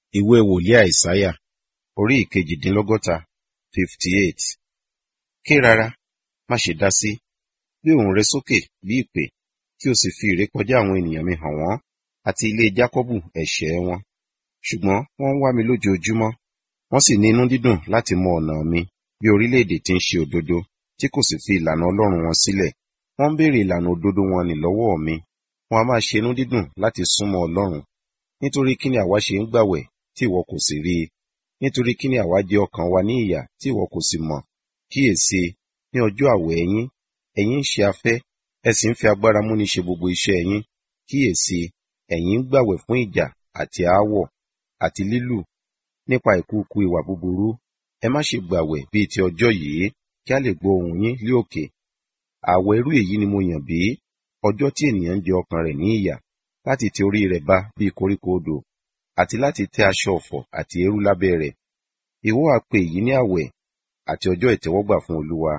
ìwé wòlíì àìsáyà orí ìkejìdínlọ́gọ́ta fifty eight ké rárá má ṣe dá sí gbé ohùn rẹ sókè bí ìpè kí o sì fi ìrékọjá àwọn ènìyàn mi hàn wọ́n àti ilé jákọ́bù ẹ̀ṣẹ̀ wọn ṣùgbọ́n wọ́n ń wá mi lójoojúmọ́ wọ́n sì ní inú dídùn láti mọ ọ̀nà mi bí orílẹ̀-èdè tí ń ṣe òdodo tí kò sì fi ìlànà ọlọ́run wọn sílẹ̀ wọ́n ń béèrè ìlànà òdodo wọn nì lọ́wọ́ mi wọn a máa ṣe inú dídùn láti súnmọ́ ọlọ́run nítorí kí ni àwa ṣe ń gbàwẹ̀ tí ìwọ kò sì rí i nítorí kí ni àwa jẹ ọkàn wa ní ìyà tí ìwọ kò sì mọ̀ kíyèsí ní ọjọ́ àwẹ̀ ẹ̀yin ẹ̀yin ń ṣe afẹ́ ẹ sì ń fi agbára múni ṣe gbogbo iṣẹ́ ẹ̀yin kíyèsí ẹ̀yin ń gbàwẹ̀ fún ìjà àti aáwọ̀ àti lílù nípa ìkúùkù ìwà búburú ẹ má ṣe gbàwẹ̀ bíi ti ọjọ́ yìí kí a lè gbọ́ ohùn yín lé òkè àwẹ̀ irú èyí ni mo yàn bí ọjọ́ tí ènìyàn ń jẹ ọkàn rẹ̀ ní ìyà láti ti orí rẹ̀ bá bíi koríko odò àti láti tẹ́ aṣọ ọ̀fọ̀ àti eérú lábẹ́ rẹ̀ ìwọ á pe èyí ní àwẹ̀ àti ọjọ́ ìtẹ́wọ́gbà fún olúwa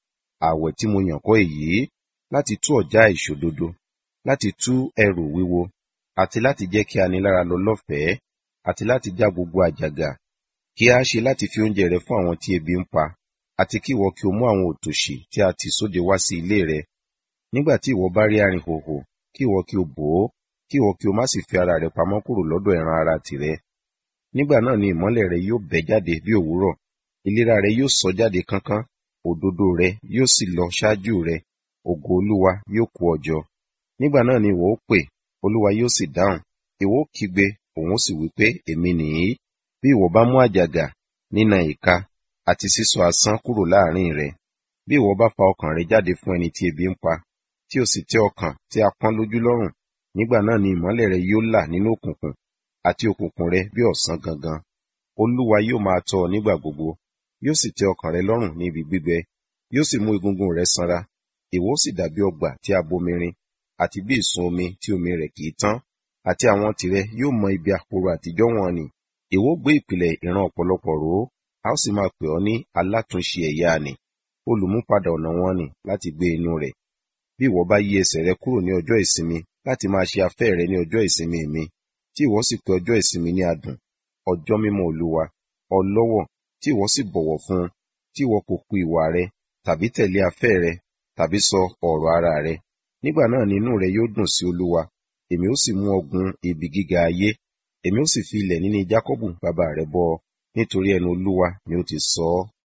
àwẹ̀ tí mo yàn kọ́ èyí láti tú ọ̀já ìṣòdodo láti tú ẹrù wíwo àti láti jẹ́ kí anilára lọ lọ́fẹ̀ẹ́ àti láti já gbogbo àjàgà kí a ṣe láti fi oúnjẹ rẹ fún àwọn tí ebi ń pa àti kí ìwọ kí o mú àwọn òtòṣì tí a tì sóde wá sí ilé rẹ nígbà tí ìwọ bá rí arìnhòhò kí ìwọ kí o bò ó kí ìwọ kí o má sì fi ara rẹ pamọ́ kúrò lọ́dọ̀ ẹran ara tìrẹ nígbà náà ni ìmọ́lẹ̀ rẹ yóò bẹ́ jáde bí òwúrọ̀ ìlera rẹ yóò sọ jáde kánkán òdodo rẹ yóò sì lọ ṣáájú rẹ ògo olúwa yóò kó ọ jọ nígbà náà ni ìwọ ó pè olúwa yóò sì dáhùn ìwọ ó kígbe òun ó sì wí pé èmi nìyí bí ìwọ bá mú àjàgà nínà ìka àti sísọ asán kúrò láàrin rẹ bí ìwọ bá fa ọkàn rẹ jáde fún ẹni tí ebi ń pa tí o sì tẹ́ ọkàn tí a pọ́n lójú lọ́rùn nígbà náà ni ìmọ́lẹ̀ rẹ yóò là nínú òkùnkùn àti òkùnkùn rẹ bí ọ̀sán gangan olúwa yóò máa tọ́ ọ nígbà gbogbo yóò sì tẹ́ ọkàn rẹ lọ́rùn ní ibi gbígbẹ yóò sì mú egungun rẹ sanra ìwọ ó sì dàbí ọgbà tí a bomirin àti bí ìsun omi tí omi rẹ̀ kì í tán àti àwọn tìrẹ yóò mọ ibi àpòrò àtijọ́ wọn ni ìwọ ó gbé ìpìlẹ̀ ìran ọ̀pọ̀lọpọ̀ rò ó a ó sì máa pè ọ́ ní alátúnṣe ẹ̀yà ni olùmúpadà ọ̀nà wọn ni láti gbé inú rẹ̀ bí ìwọ bá yí ẹsẹ̀ rẹ kúrò ní ọjọ́ ìsinmi láti máa ṣe afẹ́ rẹ ní ọjọ́ ìsinmi mi tí ìwọ sì pè ọjọ́ ìsinmi ní adùn ọjọ́ mímọ́ olúwa ọlọ́wọ̀ tí ìwọ sì bọ̀wọ̀ fún un tí ìwọ kò ku ìwà rẹ tàbí tẹ̀lé afẹ́ rẹ tàbí sọ ọ̀rọ̀ ara rẹ nígbà náà ni inú rẹ yóò dùn sí olúwa èmi ó sì mú ọ gun ibi gíga ayé èmi ó sì fi ilẹ̀ níní jákọ́bù bàbá rẹ bọ́ ọ nítorí ẹnu olúwa ni ó ti sọ ọ́